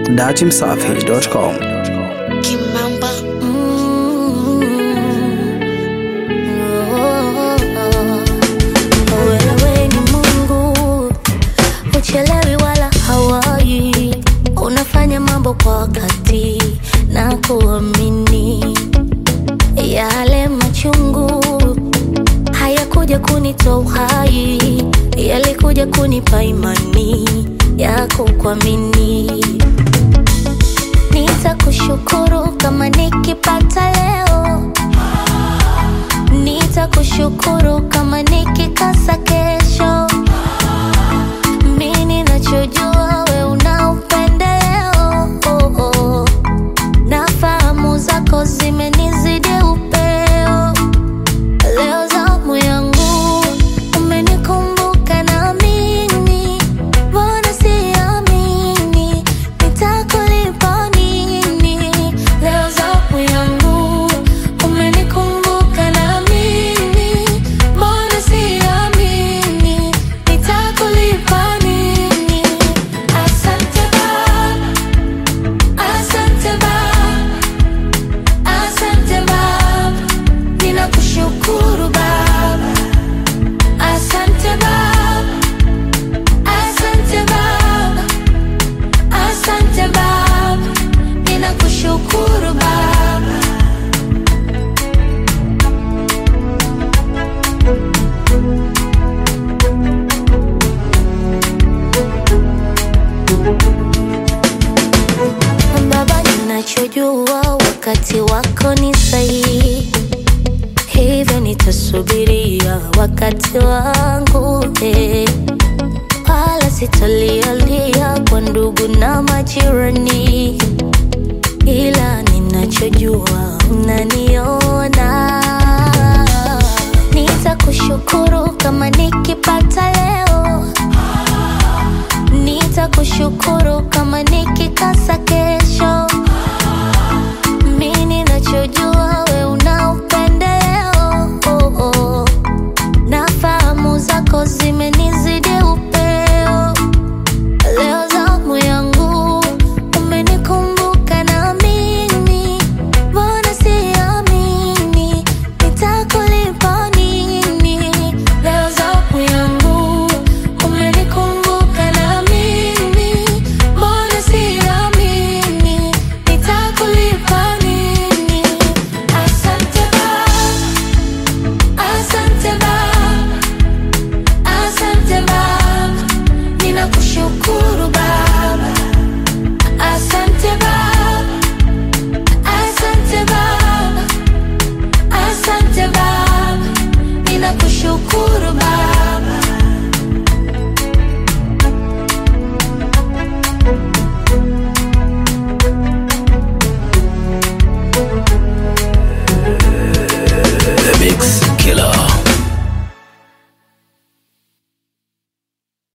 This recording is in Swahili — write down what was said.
datimsafi.com. Kimamba Wewe ni Mungu, uchelewi wala hawai, unafanya mambo kwa wakati na kuamini. Yale machungu hayakuja kunitoa uhai, yalikuja kunipa imani ya kukuamini. Nitakushukuru kama nikipata leo, nitakushukuru kama nikikosa kesho. Mimi ninachojua we una upendeleo, oh, oh. na fahamu zako zimenizidi upeo. Leo zamu yangu umenikumbuka na mimi, mbona siamini nitakulipa nini? Leo zamu yangu umenikumbuka na mimi, mbona siamini nitakulipa nini? Asante Baba, asante Baba, asante Baba. Ninakushukuru Baba, asante Baba, asante Baba, asante Baba, ninakushukuru Baba. Baba, ninachojua wakati wako ni sahihi hivyo nitasubiria wakati wangu eh. wala sitalialia kwa ndugu na majirani, ila ninachojua unaniona. Nitakushukuru kama nikipata leo, nitakushukuru kama nikikosa